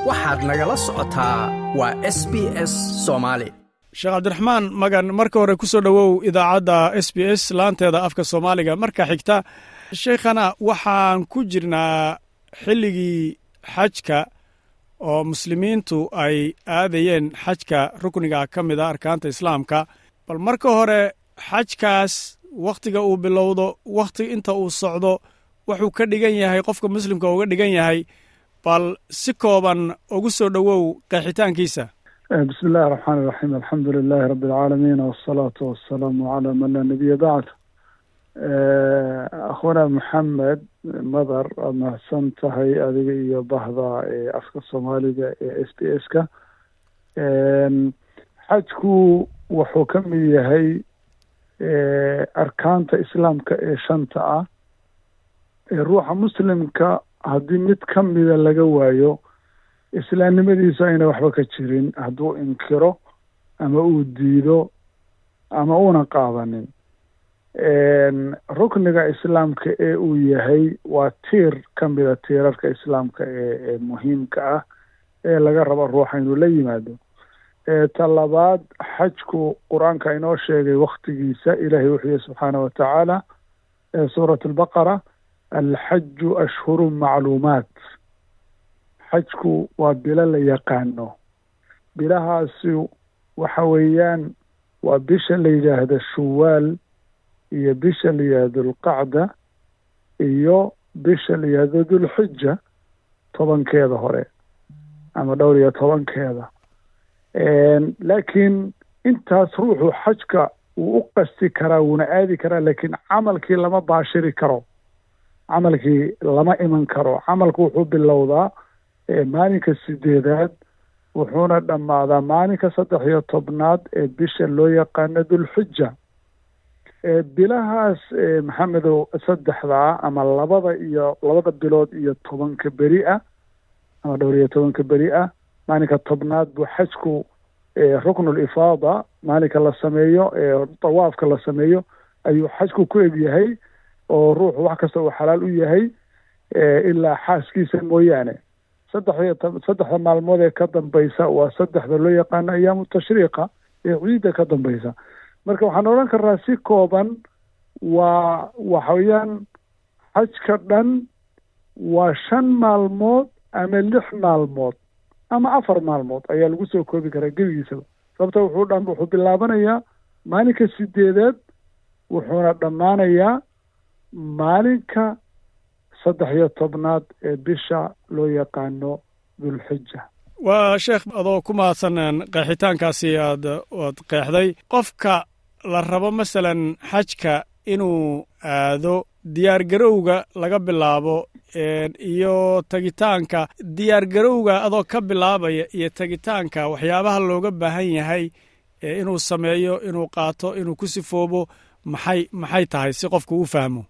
waxaad nagala socotaa waa s b s soomaali sheekh cabdiraxmaan magan marka hore ku soo dhowow idaacadda s b s laanteeda afka soomaaliga marka xigta sheikhana waxaan ku jirnaa xilligii xajka oo muslimiintu ay aadayeen xajka rukniga ka mid a arkaanta islaamka bal marka hore xajkaas wakhtiga uu bilowdo wakhti inta uu socdo wuxuu ka dhigan yahay qofka muslimka uga dhigan yahay bal si kooban ugu soo dhowow qeexitaankiisa bismi illahi raxmaan iraxiim alxamdu lilahi rabbi alcaalamiin wasalaatu wasalaamu calaa man laa nabiya bacd akhwana maxamed madar waad mahadsan tahay adiga iyo bahda ee afka soomaaliga ee s b s ka xajku wuxuu ka mid yahay arkaanta islaamka ee shanta ah ee ruuxa muslimka haddii mid ka mida laga waayo islaamnimadiisu ayna waxba ka jirin hadduu inkiro ama uu diido ama uuna qaadanin rukniga islaamka ee uu yahay waa tiir ka mida tiirarka islaamka ee ee muhiimka ah ee laga rabo ruuxa inuu la yimaado ta labaad xajku qur-aanka inoo sheegay waktigiisa ilahay wuxuu yihi subxaana wa tacaala suurat albaqara alxaju ashhuru macluumaat xajku waa bilo la yaqaano bilahaasi waxa weeyaan waa bisha la yidhaahdo shuwaal iyo bisha la yidhaahdo alqacda iyo bisha la yidhaahdo dulxija tobankeeda hore ama dhowr iyo tobankeeda laakiin intaas ruuxu xajka wuu u qasti karaa wuuna aadi karaa laakiin camalkii lama baashiri karo camalkii lama iman karo camalku wuxuu bilowdaa maalinka sideedaad wuxuuna dhammaadaa maalinka saddex iyo tobnaad ee bisha loo yaqaano dulxija bilahaas maxamedow saddexdaa ama labada iyo labada bilood iyo tobanka beri ah ama dhowr iyo tobanka beri ah maalinka tobnaad buu xajku ruknul ifaada maalinka la sameeyo dawaafka la sameeyo ayuu xajku ku eg yahay oo ruuxu wax kasta uu xalaal u yahay ilaa xaaskiisa mooyaane saddex iyo saddexda maalmood ee ka dambaysa waa saddexda loo yaqaano ayaamu tashriiqa ee ciidda ka dambaysa marka waxaan odhan karnaa si kooban waa waxa weeyaan xajka dhan waa shan maalmood ama lix maalmood ama afar maalmood ayaa lagu soo koobi karaa gebigiisaba sababta wuxuu dha wuxuu bilaabanayaa maalinka sideedaad wuxuuna dhammaanayaa maalinka saddex iyo tobnaad ee bisha loo yaqaano dulxija waa sheekh adoo ku mahadsan qeexitaankaasi aad aad qeexday qofka la rabo masalan xajka inuu aado diyaargarowga laga bilaabo iyo tegitaanka diyaargarowga adoo ka bilaabaya iyo tegitaanka waxyaabaha looga baahan yahay inuu sameeyo inuu qaato inuu ku sifoobo maxay maxay tahay si qofku u fahmo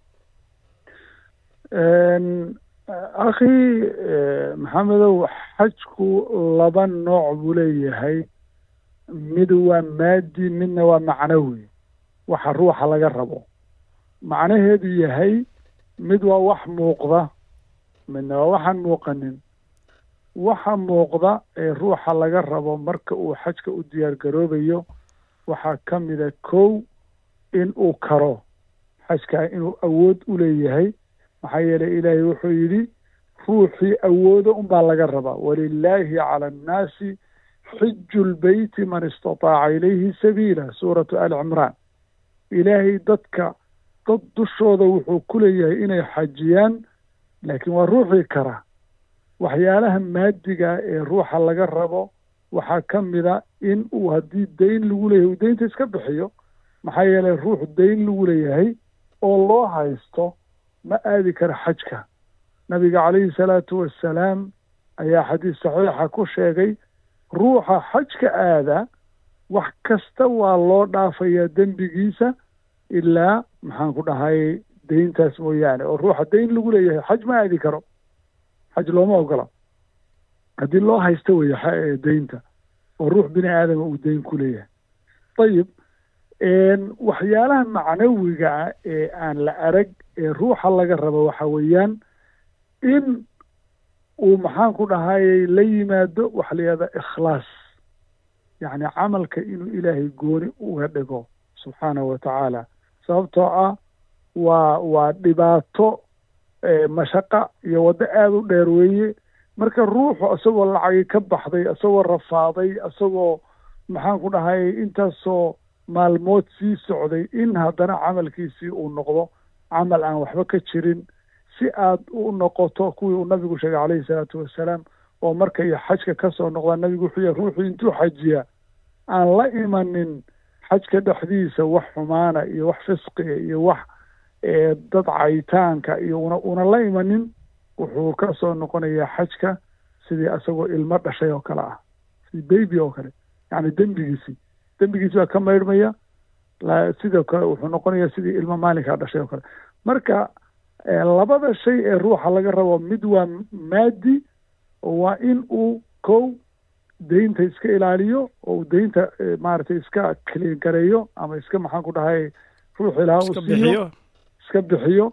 akhi maxamedow xajku laba nooc buu leeyahay mid waa maadi midna waa macnawi waxa ruuxa laga rabo macnaheedu yahay mid waa wax muuqda midna waa waxaan muuqanin waxa muuqda ee ruuxa laga rabo marka uu xajka u diyaar garoobayo waxaa ka mida kow in uu karo xajkaa inuu awood u leeyahay maxaa yeelay ilaahay wuxuu yidhi ruuxii awoodo unbaa laga rabaa walilaahi cala annaasi xiju lbeyti man istataaca ilayhi sabiila suuratu ali cimraan ilaahay dadka dad dushooda wuxuu ku leeyahay inay xajiyaan laakiin waa ruuxii kara waxyaalaha maadiga ee ruuxa laga rabo waxaa ka mida in uu haddii dayn lagu leeyahay uu daynta iska bixiyo maxaa yeelay ruux dayn lagu leeyahay oo loo haysto ma aadi kara xajka nabiga calayhi salaatu wassalaam ayaa xadiis saxiixa ku sheegay ruuxa xajka aada wax kasta waa loo dhaafayaa dembigiisa ilaa maxaan ku dhahay dayntaas mooyaane oo ruuxa dayn lagu leeyahay xaj ma aadi karo xaj looma ogola haddii loo haysto weeye daynta oo ruux bini aadama uu dayn ku leeyahay ayib waxyaalaha macnawiga ah ee aan la arag ee ruuxa laga rabo waxa weeyaan in uu maxaan ku dhahayey la yimaado waxa la yihahda ikhlaas yacni camalka inuu ilaahay gooni uga dhigo subxaanahu wa tacaala sababtoo ah waa waa dhibaato mashaqa iyo waddo aada u dheer weeye marka ruuxu isagoo lacagi ka baxday isagoo rafaaday isagoo maxaan ku dhahayey intaasoo maalmood sii socday in haddana camalkiisii uu noqdo camal aan waxba ka jirin si aad u noqoto kuwii uu nabigu sheegay calayhi salaatu wassalaam oo markay xajka ka soo noqdaan nabigu wuxuu yahay ruuxuu intuu xajiya aan la imanin xajka dhexdiisa wax xumaana iyo wax fisqiga iyo wax dad cayitaanka iyo una una la imanin wuxuu ka soo noqonayaa xajka sidii isagoo ilmo dhashay oo kale ah sidii baby oo kale yacni dembigiisii dembigiisi baa ka maydhmaya sidoo kale wuxuu noqonayaa sidii ilmo maalinkaa dhashay oo kale marka labada shay ee ruuxa laga rabo mid waa maadi waa in uu kow deynta iska ilaaliyo oo uu deynta maaragtay iska kiliin gareeyo ama iska maxaan ku dhahay ruux ilaha u siiyo iska bixiyo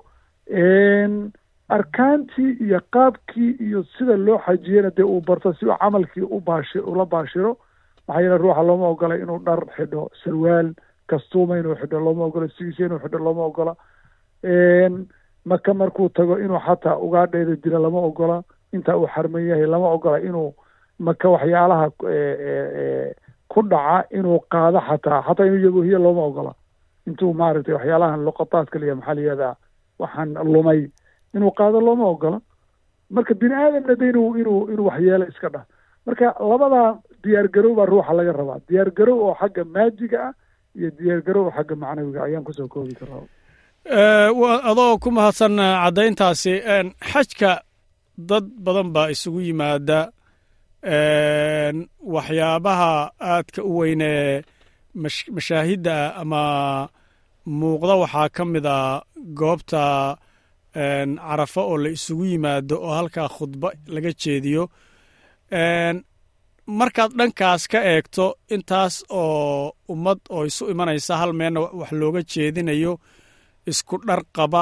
arkaantii iyo qaabkii iyo sida loo xajiyana dee uu barto si uu camalkii u baashi ula baashiro maxaa yeele ruuxa looma ogola inuu dhar xidho sarwaal kastuuma inuu xidho looma ogola sigiisa inuu xidho looma ogola maka markuu tago inuu xataa ugaadheeda dilo lama ogola intaa uu xarman yahay lama ogola inuu maka waxyaalaha ku dhaca inuu qaado xataa xataa inuu yabohiyo looma ogola intuu maaragtay waxyaalahan luqataadka liya maxaa layihahdaa waxaan lumay inuu qaado looma ogola marka bini aadamna de inuu inuu inuu waxyeelo iska dhah marka labadaa diyaar garow baa ruuxa laga rabaa diyaar garow oo xagga maadiga ah iyo diyaar garow oo xagga macnawiga ayaan kusoo koobi karaa adoo ku mahadsan caddayntaasi xajka dad badan baa isugu yimaada waxyaabaha aadka u weynee mashaahidda ama muuqda waxaa ka mid a goobta carafo oo la isugu yimaado oo halkaa khudbo laga jeediyo markaad dhankaas ka eegto intaas oo ummad oo isu imanaysa hal meelna wax looga jeedinayo isku dhar qaba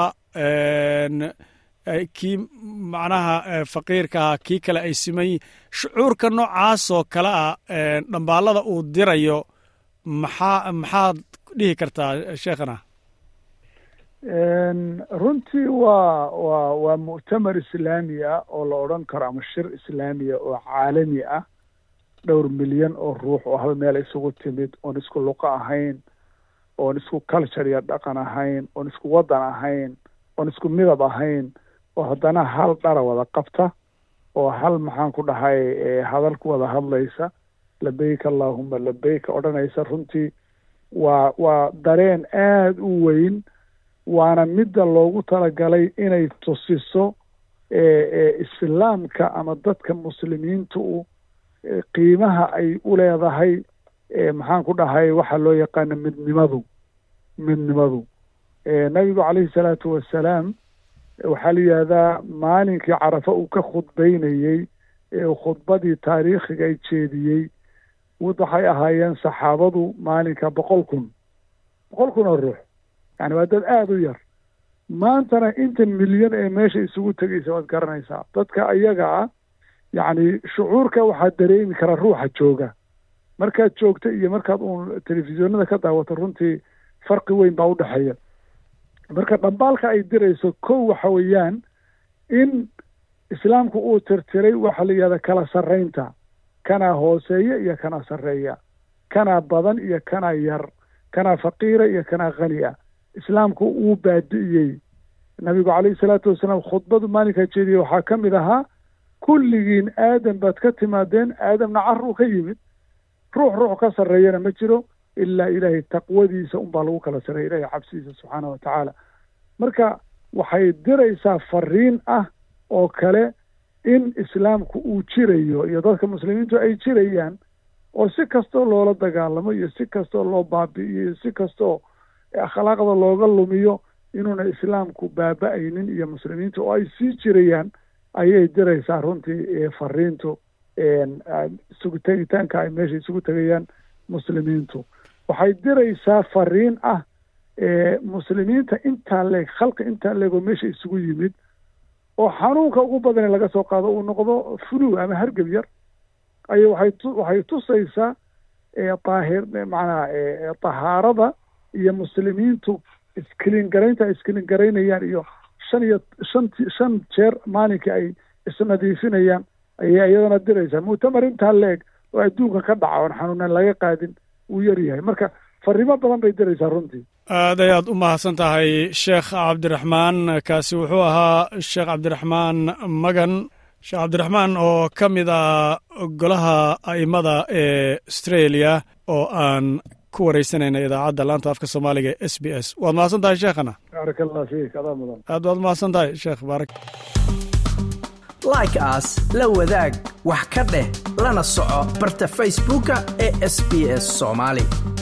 kii macnaha faqiirkaha kii kale ay siman yihin shucuurka noocaasoo kale ah dhambaalada uu dirayo maxaa maxaad dhihi kartaa sheekhana runtii waa waa waa mu'tamar islaami ah oo la odhan karo ama shir islaamiya oo caalami ah dhowr milyan oo ruux oo hal meel isugu timid oon isku luqo ahayn oon isku culture iyo dhaqan ahayn oon isku waddan ahayn oon isku midab ahayn oo haddana hal dhara wada qabta oo hal maxaan ku dhahay hadal ku wada hadlaysa labeyka allahuma labeyka odhanaysa runtii waa waa dareen aada u weyn waana midda loogu talagalay inay tusiso islaamka ama dadka muslimiinta u qiimaha ay u leedahay maxaan ku dhahay waxaa loo yaqaana midnimadu midnimadu nabigu calayhi salaatu wassalaam waxaa la yidhahdaa maalinkii carafa uu ka khudbaynayey ee khudbadii taariikhiga ay jeediyey waxay ahaayeen saxaabadu maalinka boqol kun boqol kun oo ruux yani waa dad aada u yar maantana inta milyan ee meesha isugu tegaysa waad garanaysaa dadka ayaga ah yacni shucuurka waxaa dareemi karaa ruuxa jooga markaad joogto iyo markaad uun telefisyoonada ka daawato runtii farqi weyn baa udhexeeya marka dhambaalka ay dirayso kow waxa weeyaan in islaamku uu tirtiray waxaa la yihahda kala sarraynta kanaa hooseeya iyo kanaa sarreeya kanaa badan iyo kanaa yar kanaa faqiira iyo kanaa khani ah islaamku uu baadi'iyey nabigu calayhi salaatu wasalaam khudbadu maalinkaa jeediyey waxaa ka mid ahaa kulligiin aadam baad ka timaadeen aadamna caruu ka yimid ruux ruux ka sarreeyana ma jiro ilaa ilaahay taqwadiisa unbaa lagu kala sarreeya ilahay cabsidiisa subxaana wa tacaala marka waxay diraysaa fariin ah oo kale in islaamku uu jirayo iyo dadka muslimiintu ay jirayaan oo si kastoo loola dagaalamo iyo si kastoo loo baabi'iyo iyo si kastoo akhlaaqda looga lumiyo inuuna islaamku baaba-aynin iyo muslimiintu oo ay sii jirayaan ayay diraysaa runtii fariintu isugu tegitaanka ay meesha isugu tegayaan muslimiintu waxay diraysaa fariin ah muslimiinta intaa leeg khalqi intaa leegoo meesha isugu yimid oo xanuunka ugu badane laga soo qaado uu noqdo flu ama hargab yar ay waxay tu waxay tusaysaa daahir macnaha tahaarada iyo muslimiintu iskilin garaynta ay iskilin garaynayaan iyo shan iyo shanti shan jeer maalinkii ay isnadiifinayaan ayay iyadana diraysaa mu'tamar intaa leeg oo adduunka ka dhaca oon xanuunan laga qaadin wuu yar yahay marka fariimo badan bay diraysaa runtii aad ayaad u mahadsan tahay sheekh cabdiraxmaan kaasi wuxuu ahaa sheekh cabdiraxmaan magan sheekh cabdiraxmaan oo ka mid a golaha a'immada ee australia oo aan ku waraysanayna idaacadda laanta afka soomaaliga e s b s waad mahadsan tahay sheekhana baarak allah fiik adaa mudan aad baad mahadsan tahay sheekh baarak like as la wadaag wax ka dheh lana soco barta facebooka ee sb s soomaali